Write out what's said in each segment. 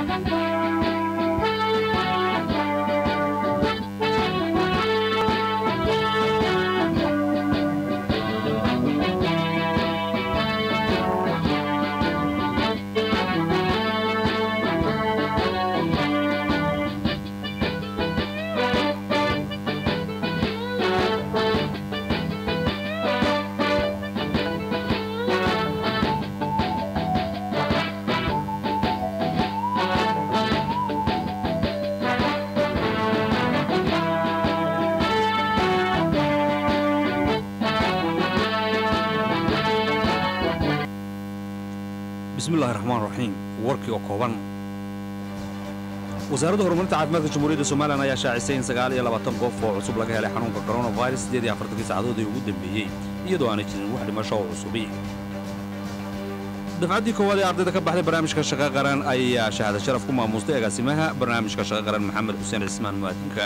bismillahi raxmaan raxiim warkii oo kooban wasaaradda horumarinta caafimaadka jamhuuriyadda somalilan ayaa shaacisay in sagaal iyo labaatan qof oo cusub laga helay xanuunka koronafirus siddeed iyo afartankii saacadood ee ugu dambeeyey iyadoo aanay jirin wax dhimasho oo cusubi dafcaddii koowaad ee ardayda ka baxday barnaamijka shaqo qaran ayaa shahaada sharaf ku maamustay agaasimaha barnaamijka shaqo qaran maxamed xuseen cismaan mu'aadinka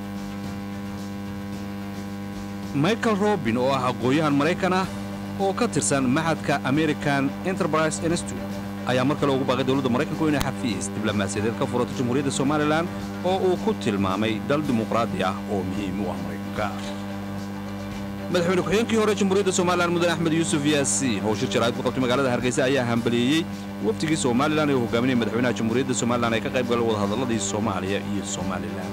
michael robin oo ah aqoon-yahan maraykan ah oo ka tirsan maxadka american enterprise institute ayaa mar kale ugu baaqay dowladda maraykanku inay xafiis diblomaasiyadeed ka furato jamhuuriyadda somalilan oo uu ku tilmaamay dal dimuqraadi ah oo muhiim u ah maraykanka madaxweyne ku-xigeenkii hore jamhuuriyadda somalilan mudane axmed yuusuf yaasiin oo shir jaraa'id ku qabtay magaalada hargeysa ayaa hambaliyeeyey wafdigii somalilan ee uu hogaaminaya madaxweynaha jamhuuriyadda somalilan ay ka qayb galeen wadahadalladii soomaaliya iyo somalilan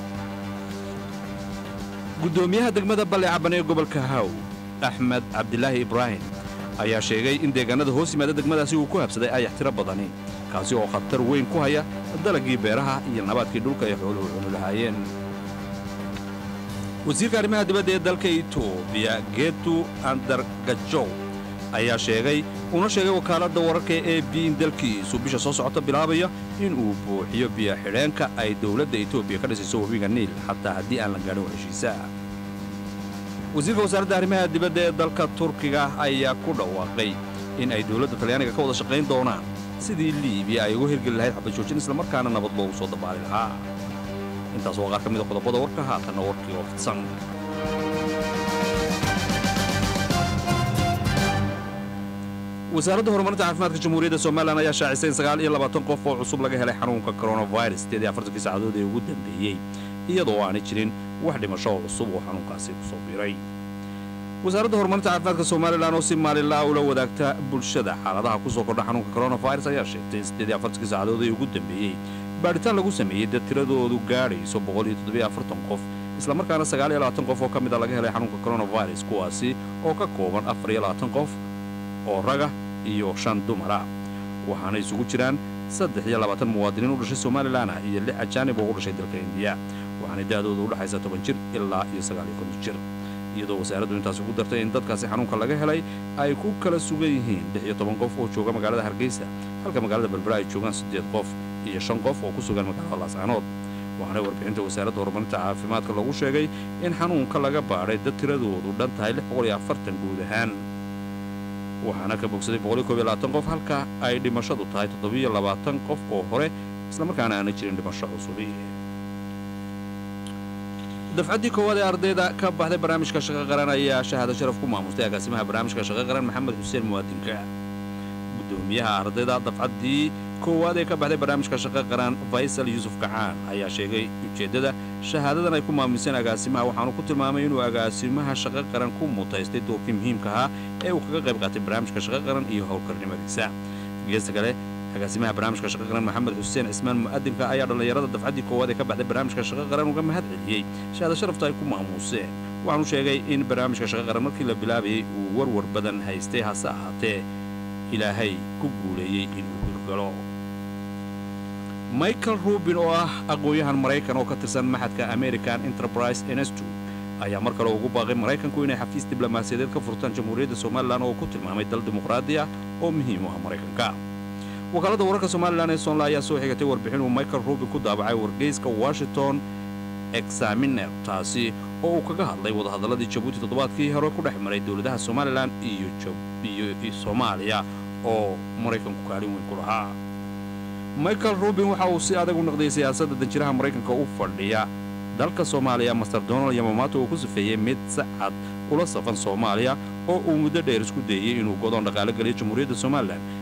guddoomiyaha degmada balle caban ee gobolka haw axmed cabdilaahi ibraahim ayaa sheegay in deegaannada hoos yimaada degmadaasi uu ku habsaday ayax tiro badani kaasi oo khatar weyn ku haya dalaggii beeraha iyo nabaadkii dhulka ay xooluhu cuni lahaayeen wasiirka arrimaha dibadda ee dalka etoobiya geetu andargajow ayaa sheegay una sheegay wakaaladda wararka ee b in dalkiisu bisha soo socota bilaabaya in uu buuxiyo biyo xidheenka ay dowladda etoobiya ka dhisayso webiga niil xataa haddii aan la gaadhin heshiisa wasiirka wasaaradda arrimaha dibadda ee dalka turkiga ayaa ku dhawaaqay in ay dowladda talyaaniga ka wada shaqayn doonaan sidii liibiya ay uga hirgeli lahayd xabadjoojin islamarkaana nabad loogu soo dabaali lahaa intaas waa qaar ka mida qodobada warka haatanna warkii oo fidsan wasaaradda horumarinta caafimaadka jamhuuriyadda somalilan ayaa shaacisay in sagaal iyo labaatan qof oo cusub laga helay xanuunka koronafirus siddeed iyo afartankii saacadood ee ugu dambeeyey iyadoo aanay jirin wax dhimasho oo cusub oo xanuunkaasi ku soo biray wasaaradda horumarinta caafimaadka somalilan oo si maalinla'a ula wadaagta bulshada xaaladaha ku soo kordha xanuunka koronafirus ayaa sheegtay in siddeed iyo afartankii saacadood ee ugu dambeeyey baadhitaan lagu sameeyey dad tiradoodu gaadhayso boqol iyo toddobiyo afartan qof islamarkaana sagaal iyo labaatan qof oo ka mid a laga helay xanuunka koronafirus kuwaasi oo ka kooban afar iyo labaatan qof oo raga iyo shan dumara waxaana isugu jiraan saddex iyo labaatan muwaadiniin u dhashay somalilan ah iyo lix ajaanib oo u dhashay dalka indiya waxaanay da'dooda u dhexaysa toban jir ilaa iyo sagaal iyo konton jir iyadoo wasaaraddu intaas ugu dartay in dadkaasi xanuunka laga helay ay ku kala sugan yihiin lix iyo toban qof oo jooga magaalada hargeysa halka magaalada berbera ay joogaan siddeed qof iyo shan qof oo ku sugan magaalada laascaanood waxaana warbixinta wasaaradda horumarinta caafimaadka lagu sheegay in xanuunka laga baadhay dad tiradoodu dhan tahay lix boqol iyo afartan guud ahaan waxaana ka bogsaday boqoliyo koob iyo labaatan qof halka ay dhimashadu tahay toddobiyo labaatan qof oo hore islamarkaana aanay jirin dhimasho cusubi dafcaddii koowaad ee ardayda ka baxday barnaamijka shaqo qaran ayaa shahaado sharaf ku maamustay agaasimaha barnaamijka shaqo qaran maxamed xuseen muwaadinka guddoomiyaha ardayda dafcaddii koowaad ee ka baxday barnaamijka shaqo qaran faysal yuusuf kacaan ayaa sheegay ujeeddada shahaadadan ay ku maamuseen agaasimaha waxaanu ku tilmaamay inuu agaasimaha shaqo qaran ku mutaystay doorkii muhiimka ahaa ee uu kaga qayb qaatay barnaamijka shaqo qaran iyo howlkarnimadiisa geesta kale agaasimaha barnaamijka shaqo qaran maxamed xuseen cismaan mu'adinka ayaa dhallinyarada dafcaddii koowaad ee ka baxday barnaamijka shaqo qaran uga mahad celiyey shahaado sharafta ay ku maamuuseen waxaanu sheegay in barnaamijka shaqo qaran markii la bilaabayey uu warwar badan haystay hase ahaatee ilaahay ku guuleeyey inuu hirgalo michael rubin oo ah aqoon-yahan maraykan oo ka tirsan maxadka american enterprise institute ayaa mar kale ugu baaqay maraykanku inay xafiis diblomaasiyadeed ka furtaan jamhuuriyadda somalilan oo ku tilmaamay dal dimuqraadi ah oo muhiim u ah maraykanka wakaaladda wararka somalilan ee soonla ayaa soo xigatay warbixin uu michael rubin ku daabacay wargeyska washington examiner taasi oo uu kaga hadlay wadahadalladii jabuuti toddobaadkii hore ku dhex maray dowladaha somalilan iyo soomaaliya oo maraykanku kaalin weyn ku lahaa michael rubin waxa uu si adag u naqdiyey siyaasadda danjiraha maraykanka u fadhiya dalka soomaaliya master donald yamamaato uu ku safeeyey mid si cad ula safan soomaaliya oo uu muddo dheer isku dayey inuu godoon dhaqaalo geliyo jamhuuriyadda somalilan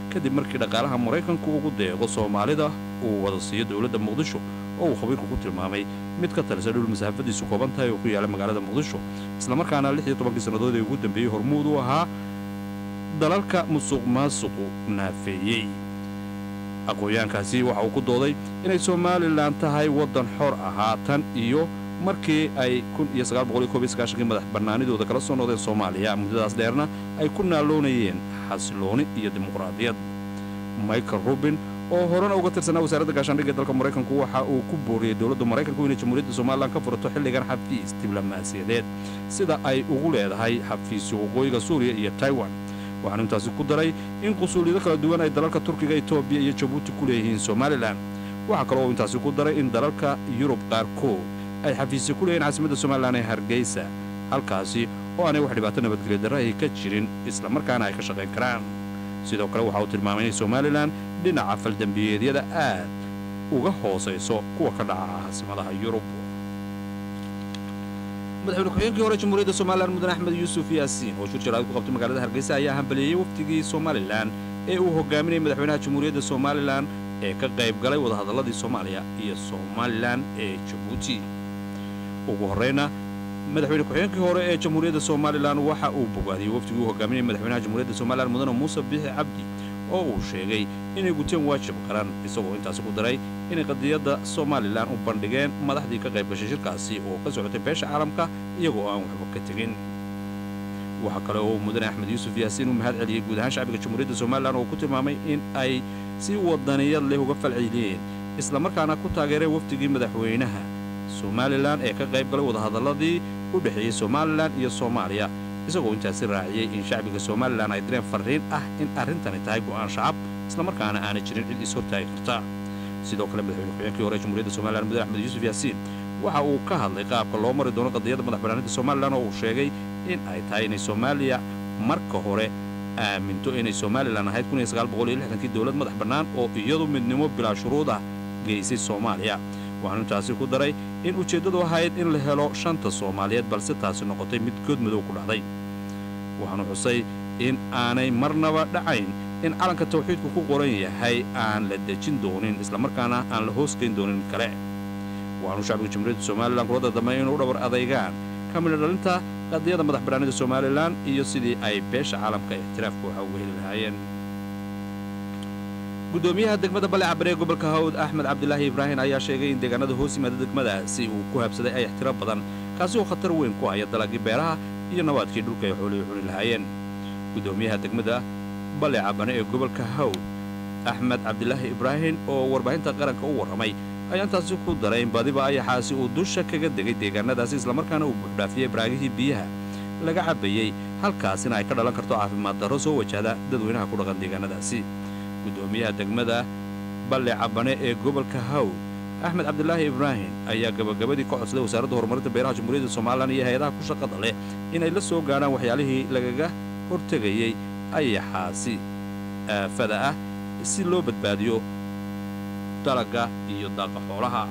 kadib markii dhaqaalaha maraykanku ugu deeqo soomaalida uu wada siiyo dowladda muqdisho oo uu khabiirku ku tilmaamay mid ka talisa dhul masaafadiisu kooban tahay oo ku yaala magaalada muqdisho islamarkaana lix iyo tobankii sannadood ee ugu dambeeyey hormuud u ahaa dalalka musuq maasuqu naafeeyey aqoon-yahankaasi waxa uu ku dooday inay somalilan tahay waddan xor ahaa tan iyo markii ay kii madax bannaanidooda kala soo noqdeen soomaaliya muddadaas dheerna ay ku naaloonayeen xasilooni iyo dimuqraadiyad michael rubin oo horena uga tirsanaa wasaaradda gaashaandhigga dalka maraykanku waxa uu ku booriyey dowladda maraykanku inay jamhuuriyadda somalilan ka furato xilligan xafiis diblomaasiyadeed sida ay ugu leedahay xafiisyo waqooyiga suuriya iyo taiwan waxaanu intaasi ku daray in qusuuliyado kala duwan ay dalalka turkiga etoobiya iyo jabuuti ku leeyihiin somalilan waxaa kaloo uu intaasi ku daray in dalalka yurub qaarkood ay xafiisyo ku leeyihiin caasimadda somalilan ee hargeysa halkaasi oo aanay wax dhibaato nabadgelyo darra ay ka jirin islamarkaana ay ka shaqayn karaan sidoo kale waxa uu tilmaamay inay somalilan dhinaca faldembiyeedyada aad uga hoosayso kuwa ka dhaca caasimadaha yurub madaxweyne ku-xigeenkii hore jamhuuriyadda somalilan mudan axmed yuusuf yaasiin oo shir jaraad ku qabtay magaalada hargeysa ayaa hambaliyeeyey wafdigii somalilan ee uu hogaaminayay madaxweynaha jamhuuriyadda somalilan ee ka qayb galay wadahadalladii soomaaliya iyo somalilan ee jabuuti ugu horrayna madaxweyne ku-xigeenkii hore ee jamhuuriyadda somalilan waxa uu bogaadiyey wafdigii uu hogaaminayay madaxweynaha jamhuuriyadda somalilan mudane muuse bixi cabdi oo uu sheegay inay guteen waajib qaran isagoo intaasi ku daray inay qadiyadda somalilan u bandhigeen madaxdii ka qayb gashay shirkaasi oo ka socotay beesha caalamka iyagoo aan waxba ka tegin waxaa kale oo mudane axmed yuusuf yaasiin uu mahad celiyey guud ahaan shacbiga jamhuuriyadda somalilan oo ku tilmaamay in ay si wadaniyad leh uga falceliyeen islamarkaana ku taageereen wafdigii madaxweynaha somalilan ee ka qayb galay wadahadalladii u dhexeeyey somalilan iyo soomaaliya isagoo intaasi raaciyey in shacbiga somalilan ay direen farriin ah in arrintani tahay go'aan shacab islamarkaana aanay jirin cid is hortaagi karta sidoo kale madaxweyne ku-xigeenkii hore jamhuuriyadda somalilan mudane axmed yuusuf yaasiin waxa uu ka hadlay qaabka loo mari doono qadiyadda madax bannaanida somalilan oo uu sheegay in ay tahay inay soomaaliya marka hore aaminto inay somalilan ahayd kii dowlad madax bannaan oo iyadu midnimo bilaa shuruud ah geysay soomaaliya waxaanu intaasi ku daray in ujeeddadu ahayd in la helo shanta soomaaliyeed balse taasi noqotay mid good madow ku dhacday waxaanu xusay in aanay marnaba dhacayn in calanka tawxiidku ku qoran yahay aan la dejin doonin islamarkaana aan la hoosgayn doonin mid kale waxaanu shacbiga jamhuuriyadda somalilan kula dardamay inuu dhabar adaygaan ka midha dhalinta qadiyadda madax bannaanida somalilan iyo sidii ay beesha caalamka ixtiraafka waxa uga heli lahaayeen gudoomiyaha degmada balecabare ee gobolka hawd axmed cabdilaahi ibraahin ayaa sheegay in deegaanada hoos yimaada degmadaasi uu ku habsaday ay ixtiro badan kaasi oo khatar weyn ku haya dalagii beeraha iyo nabaadkii dhulka ay xoolihii cuni lahaayeen gudoomiyaha degmada balecabane ee gobolka hawd axmed cabdilaahi ibraahin oo warbaahinta qaranka u warramay ayaa intaasi ku daray in badiba ayaxaasi uu dusha kaga degay deegaanadaasi islamarkaana uu buuxdhaafiyey baraagihii biyaha laga cabbayey halkaasina ay ka dhalan karto caafimaad darro soo wajahda dadweynaha ku dhaqan deegaanadaasi gudoomiyaha degmada balle cabane ee gobolka hawd axmed cabdilaahi ibraahim ayaa gabagabadii ka codsaday wasaaradda horumarinta beeraha jamhuuriyadda somalilan iyo hay-adaha ku shaqada leh inay la soo gaadhaan waxyaalihii lagaga hortegayey ayaxaasi aafada ah si loo badbaadiyo dalagga iyo daaqa xoolaha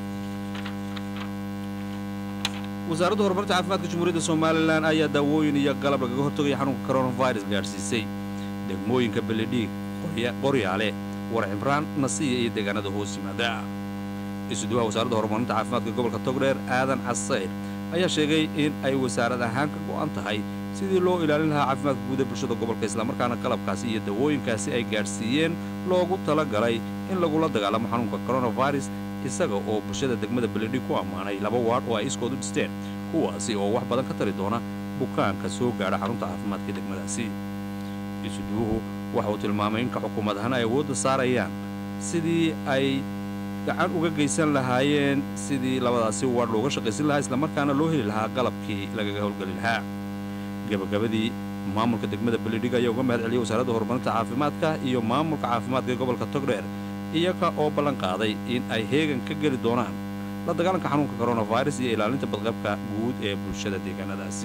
wasaaradda horumarinta caafimaadka jamhuuriyadda somalilan ayaa daawooyin iyo galab lagaga hortagaya xanuunka coronavirus gaadhsiisay degmooyinka beledhiig qoryaale war cimraan nasiya iyo deegaanada hoos yimaada isuduwaha wasaaradda horumarinta caafimaadka gobolka togdheer aadan casayr ayaa sheegay in ay wasaarad ahaan ka go'an tahay sidii loo ilaalin lahaa caafimaadka guud ee bulshada gobolka islamarkaana qalabkaasi iyo dawooyinkaasi ay gaadhsiiyeen loogu tala galay in lagula dagaalamo xanuunka coronavirus isaga oo bulshada degmada beledhig ku ammaanay laba waadh oo ay iskoodu dhisteen kuwaasi oo wax badan ka tari doona bukaanka soo gaadha xarunta caafimaadka degmadaasi isuduwuhu waxa uu tilmaamay in ka xukuumad ahaan ay awoodda saarayaan sidii ay gacan uga geysan lahaayeen sidii labadaasi waadh looga shaqaysan lahaa islamarkaana loo heli lahaa qalabkii lagaga howlgeli lahaa gebagabadii maamulka degmada beledhig ayaa uga mahad celiyey wasaaradda horumarinta caafimaadka iyo maamulka caafimaadka ee gobolka togdheer iyaga oo ballan qaaday in ay heegan ka geli doonaan la dagaalanka xanuunka coronavirus iyo ilaalinta badqabka guud ee bulshada deegaanadaasi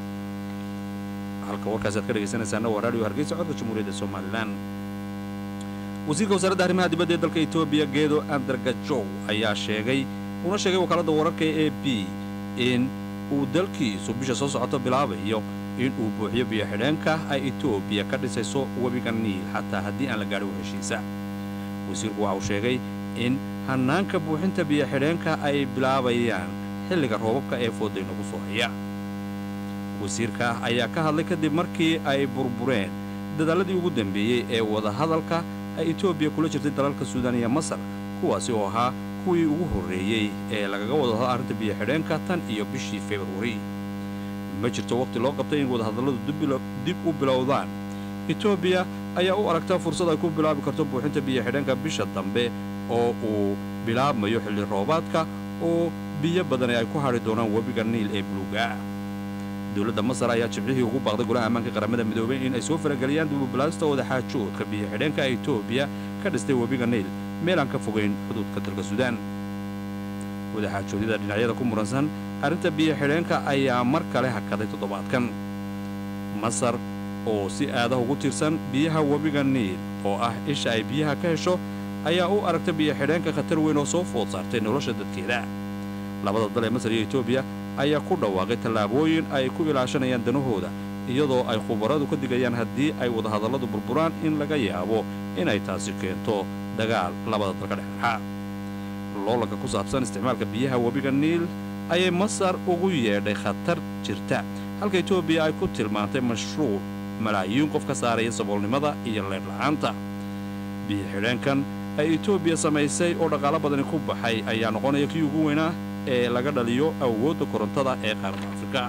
halka warkaasi aad ka dhegaysanaysaana waa raadiyo hargeysa codka jamhuuriyadda somalilan wasiirka wasaaradda arrimaha dibadda ee dalka etoobiya geedo andargajow ayaa sheegay una sheegay wakaaladda wararka ee a b in uu dalkiisu bisha soo socota bilaabayo in uu buuxiyo biyo-xidheenka ay etoobiya ka dhisayso webiga niil xataa haddii aan la gaadhin heshiisa wasiirku waxa uu sheegay in hannaanka buuxinta biyo-xidheenka ay bilaabayaan xilliga roobabka ee fooday nagu soo haya wasiirka ayaa ka hadlay kadib markii ay burbureen dadaalladii ugu dambeeyey ee wadahadalka ay etoobiya kula jirtay dalalka suudaan iyo masar kuwaasi oo ahaa kuwii ugu horreeyey ee lagaga wada hadlo arrinta biyo-xidheenka tan iyo bishii februari ma jirto wakhti loo qabtay in wadahadalladu dib u bilowdaan etoobiya ayaa u aragtaa fursad ay ku bilaabi karto buuxinta biyo-xidheenka bisha dambe oo uu bilaabmayo xilli roobaadka oo biyo badani ay ku hadhi doonaan webiga niil ee buluuga dowladda masar ayaa jibcihii ugu baaqday golaha ammaanka qaramada midoobay in ay soo farageliyaan dububilaasta wadaxaajoodka biyo-xidheenka etoobiya ka dhistay webiga niil meel aan ka fogayn xuduudka dalka suudaan wadaxaajoodyada dhinacyada ku muransan arrinta biyo-xidheenka ayaa mar kale hakaday toddobaadkan masar oo si aadaha ugu tiirsan biyaha webiga niil oo ah isha ay biyaha ka hesho ayaa u aragta biyo-xidheenka khatar weyn oo soo food saartay nolosha dadkeeda labada dal ee masar iyo etoobiya ayaa ku dhawaaqay tallaabooyin ay ku ilaashanayaan danahooda iyadoo ay khubaradu ka digayaan haddii ay wadahadalladu burburaan in laga yaabo inay taasi keento dagaal labada dal ka dhexdhexa loolanka ku saabsan isticmaalka biyaha webiga niil ayay masar ugu yeedhay khatar jirta halka etoobiya ay ku tilmaantay mashruuc malaayiin qof ka saaraya saboolnimada iyo leedhla'aanta biyo-xidheenkan ay etoobiya samaysay oo dhaqaalo badani ku baxay ayaa noqonaya kii ugu weynaa ee laga dhaliyo awoodda korontada ee qaaradda afrika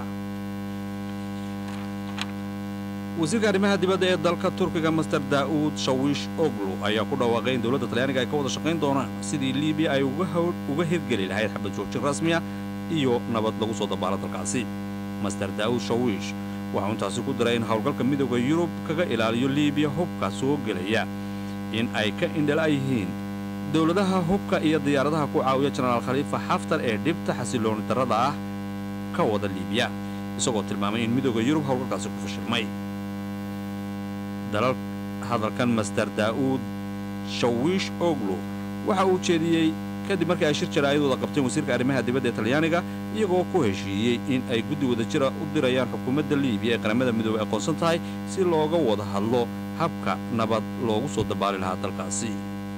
wasiirka arrimaha dibadda ee dalka turkiga master daa'uud shawiish oglu ayaa ku dhawaaqay in dowladda talyaaniga ay ka wada shaqayn doonaan sidii liibiya ay uga hirgeli lahayd xabad joojin rasmiya iyo nabad lagu soo dabaalo dalkaasi master daa'uud shawiish waxau intaasi ku daray in howlgalka midooda yurub kaga ilaaliyo liibiya hubka soo gelaya in ay ka indhala yihiin dowladaha hubka iyo diyaaradaha ku caawiya jenaraal khaliifa xaftar ee dhibta xasilooni darrada ah ka wada liibiya isagoo tilmaamay in midooda yurub howlgalkaasi ku fashilmay dalal hadalkan master daa'uud shawiish oglu waxa uu jeediyey kadib markii ay shir jaraa'idooda qabteen wasiirka arrimaha dibadda ee talyaaniga iyagoo ku heshiiyey in ay guddi wada jira u dirayaan xukuumadda liibiya ee qaramada midoobey aqoonsan tahay si looga wada hadlo habka nabad loogu soo dabaali lahaa dalkaasi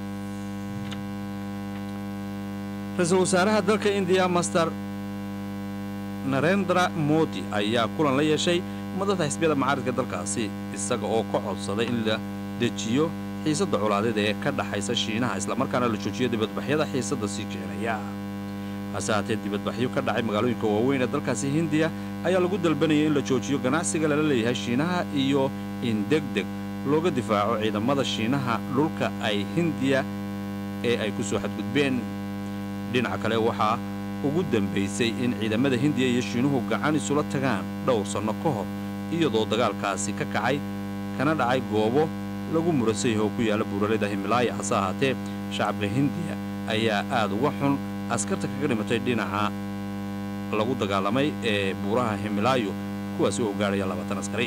ra-iisul wasaaraha dalka indiya master narendra modi ayaa kulan la yeeshay madada xisbiyada macaaridka dalkaasi isaga oo ka codsaday in la dejiyo xiisadda colaadeed ee ka dhaxaysa shiinaha islamarkaana la joojiyo dibadbaxyada xiisadda sii keenaya hase haatee dibadbaxyo ka dhacay magaalooyinka waaweyn ee dalkaasi hindiya ayaa lagu dalbanayay in la joojiyo ganacsiga lala leeyahay shiinaha iyo in deg deg looga difaaco ciidamada shiinaha dhulka ay hindiya ee ay ku soo xadgudbeen dhinaca kale waxaa ugu dambaysay in ciidamada hindiya iyo shiinuhu gacan isula tagaan dhowr sanno ka hor iyadoo dagaalkaasi ka kacay kana dhacay goobo lagu murasay oo ku yaalla buuraleyda himalaaya hase ahaatee shacabka hindiya ayaa aad uga xun askarta kaga dhimatay dhinaca lagu dagaalamay ee buuraha himilaayo kuwaasi oo gaadhaya labaatan askari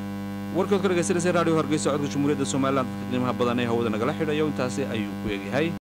warkood ka dhegaysanaysa raadiyo hargeysa codka jamhuuriyadda somalilan dadka qiimaha badan ee hawada nagala xidhayo intaasi ayuu ku eegyahay